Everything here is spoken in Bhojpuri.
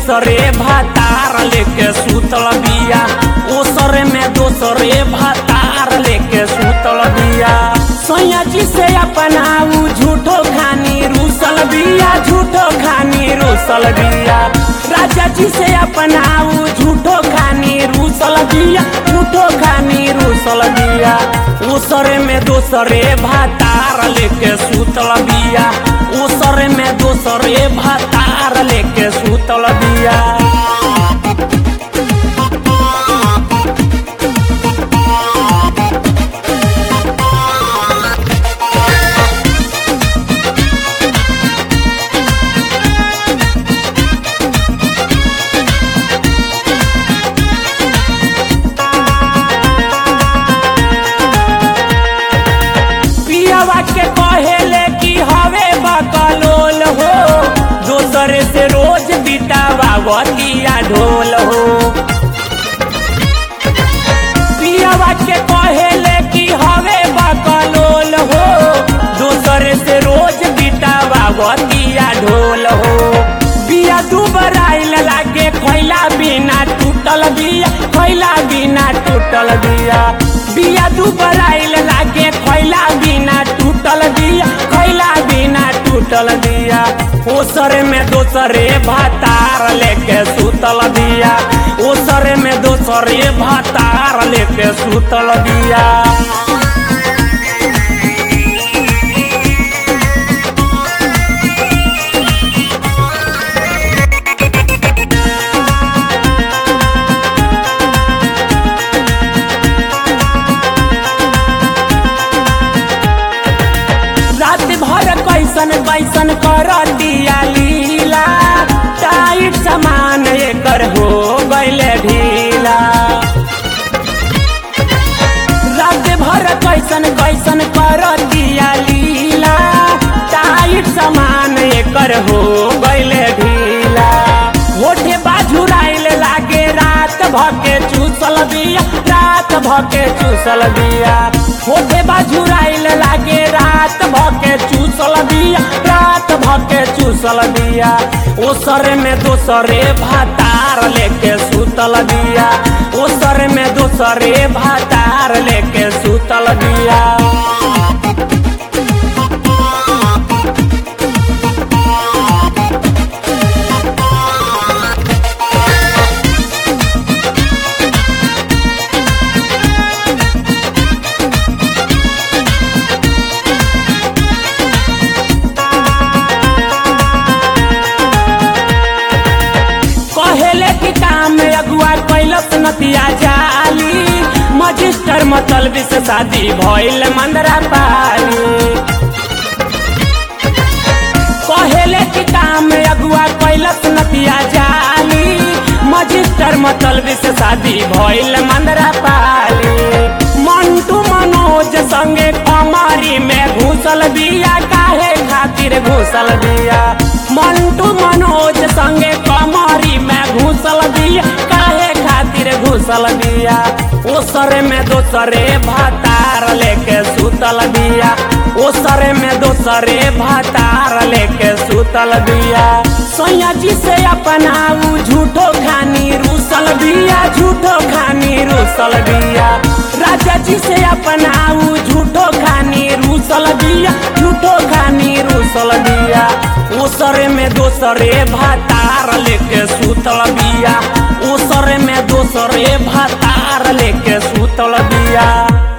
दोसरे भातार लेके सुतल बिया ओसरे में दोसरे भातार लेके सुतल बिया सैया जी से अपना उ झूठो खानी रूसल बिया झूठो खानी रूसल बिया राजा जी से अपना उ झूठो खानी रूसल बिया झूठो खानी रूसल बिया ओसरे में दोसरे भातार लेके सुतल बिया ओसरे में दोसरे भातार लेके सुतल बिया पियावा के कहेले कि हवे बकलोल हो दोसरे से रोज बितावा वतिया ढोल हो पियावा के कहेले कि हवे बकलोल हो दोसरे से रोज बितावा वतिया ढोल हो बिया दुबराइल लागे खैला बिना टूटल बिया खैला बिना टूटल बिया बिया दुबराइल लागे खैला बिना टूटल बिया खैला बिना टूटल बिया ओसरे में दोसरे भातार लेके सुतल बिया ओसरे में दोसरे भातार लेके सुतल बिया रात भर कैसन कैसन कर दिया लीला टाइट सामान एकर हो गैले ढीला रात भर कैसन कैसन कर दिया लीला टाइट सामान एकर हो गैले ढीला होठे बाझुराइल लागे रात भके चूसल बिया रात भके चूसल बिया होठे बाझुराइल लागे रात भके चूसल बिया रात भके चूसल बिया ओसरे में दोसरे भातार लेके सुतल बिया ओसरे में दोसरे भातार लेके सुतल बिया कहेले कि काम में अगुआ कैलस नतिया जाली मजिस्टर मतलबी से शादी भइल मंदरा पाली कहेले कि काम में अगुआ कैलस नतिया जाली मजिस्टर मतलबी से शादी भइल मंदरा पाली मंटू मनोज संगे कमारी में घुसल बिया काहे खातिर घुसल बिया मंटू मनोज संगे कमारी में घुसल बिया काहे खातिर घुसल बिया ओसरे में दोसरे भातार लेके सुतल बिया ओसरे में दोसरे भातार लेके सुतल बिया सैया जी से अपना उ झूठो खानी रूसल बिया झूठो खानी रूसल बिया राजा जी से अपना उ झूठो खानी रूसल बिया झूठो खानी रूसल बिया ओसरे में दोसरे भातार लेके सुतल बिया ओसरे में दोसरे भातार लेके सुतल बिया